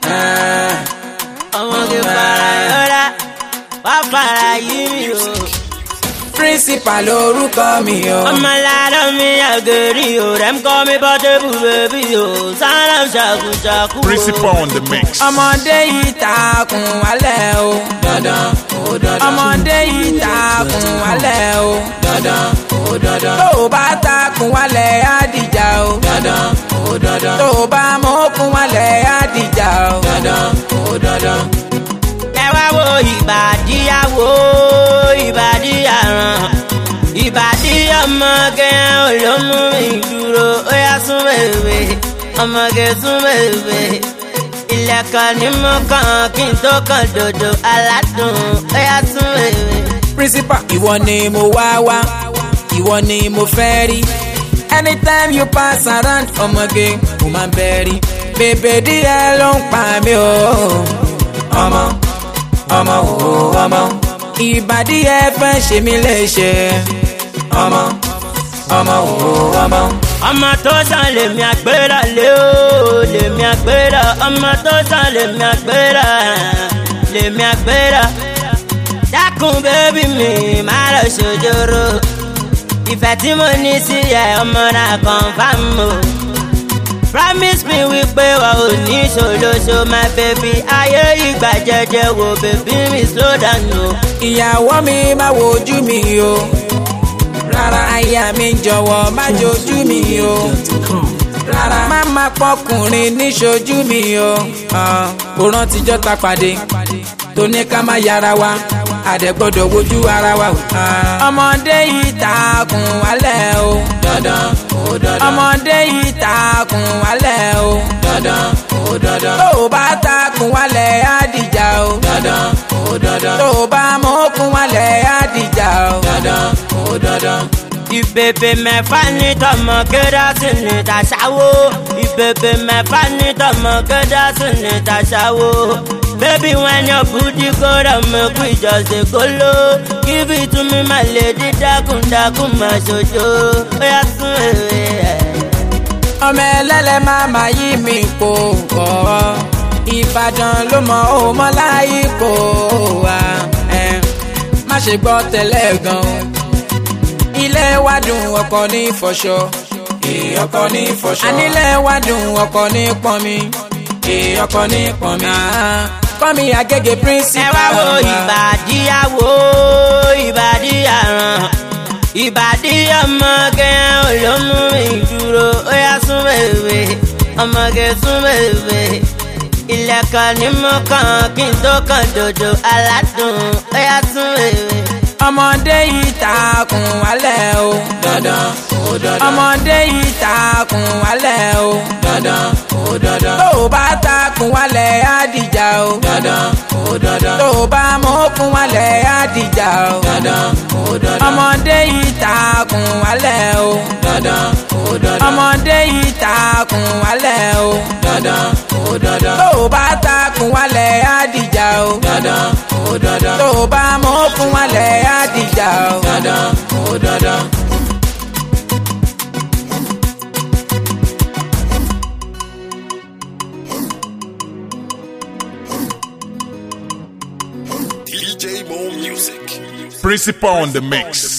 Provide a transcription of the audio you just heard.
ọmọge fara yọra wá fara yí mi o. principal lorúkọ mi o. ọmọ ládọ́ mi àgẹ̀rì o rẹ̀ ń kọ́ mi bọ́tẹ́bù bèbí o sára ṣàkúṣàkú o. Principal on the mix. ọmọdé yìí takùn wálẹ̀ o. dandan ó dandan. ọmọdé yìí takùn wálẹ̀ o. dandan ó dandan. tó o bá takùn wálẹ̀ á dìjà o. dandan ó dandan. tó o bá mọ́kùn wálẹ̀ á dìjà o. dandan ó dandan. ẹ wá wo ìbàdíyàwó ìbàdíyàrán ìbàdí ọmọge olómú mi dúró ó yá sún bèbè ọmọge sún bèbè ilẹ̀kùn ní mo kàn kí n tó kàn dòdò aládùn ó yá sún bèbè. principal ìwọ ni mo wá wá ìwọ ni mo fẹ́ rí anytime you pass around ọmọge mo máa ń bẹ́ rí bèbè díẹ̀ ló ń pa mí o ọmọ ọmọ o ọmọ ìbàdí ẹ fẹ́ ṣe mí léṣe ọmọ ọmọ o ọmọ. ọmọ tó sàn lèmi àgbéra lé o lèmi àgbéra ọmọ tó sàn lèmi àgbéra lèmi àgbéra dákun bébí mi má lọ ṣòjòrò ìfẹ́ tí mo ní sí ẹ ọmọ náà confam o promise me wípé wa ò ní ṣòlóṣo my baby ayé ìgbà jẹjẹ wo bèbí mi slow down o. ìyàwó mi má wojú mi o rárá aya mi jọ̀wọ́ má jojú mi o rárá má má pọkùnrin níṣojú mi o kò rántijọ́ ta pàdé tó ní ká má yára wa àdẹ́gbọ́dọ̀ wojú ara wa o. ọmọdé yìí takùn wálẹ̀ o dandan ó dandan ọmọdé yìí takùn wálẹ̀ o dandan ó dandan tó o bá takùn wálẹ̀ á dìjà o dandan ó dandan tó o bá mọ́kùn wálẹ̀ á dìjà o dandan ó dandan. ìbèbè mẹ́fà ní tọmọ kérésì ní tàṣàwó ìbèbè mẹ́fà ní tọmọ kérésì ní tàṣàwó. Baby, when your booty go down, make we just dey kolo. Give it to me, my lady, dákun dákun má ṣojo. Ó yá sún èrè ẹ̀. ọmọ ẹlẹ́lẹ̀ máa ma yí mi kó kọ́ ìbàdàn ló mọ òmọ láyé kó wa ẹ̀. má ṣe gbọ́ tẹ́lẹ̀ gan-an ilé wa dùn ọkọ ní fọṣọ ọkọ ní fọṣọ ànílẹ̀ wa dùn ọkọ ní pọnmi ọkọ ní pọnmi kọ́mi àgègè Ẹ principal wá wo ìbàdíyàwó ìbàdíyàrán. Ìbàdí ọmọge olómú mi dúró ó yá sún bèbè ọmọge sún bèbè. Ilẹ̀kùn ní mo kàn kí n tó kàn dòdò aládùn ó yá sún bèbè. ọmọdé yìí takùn wálẹ̀ o dandan ó dandan ọmọdé yìí takùn wálẹ̀ o dandan ó dandan tó o bá takùn wálẹ̀ á dìjà o dandan ó dandan tó o bá mọ́kùn wálẹ̀ á dìjà o dandan ó dandan ọmọdé yìí takùn wálẹ̀ o dandan ó dandan ọmọdé yìí takùn wálẹ̀ o dandan ó dandan tó o bá takùn wálẹ̀ á dìjà o dandan ó dandan tó o bá mọ́kùn wálẹ̀ á dìjà o dandan ó dandan. Principal on the mix.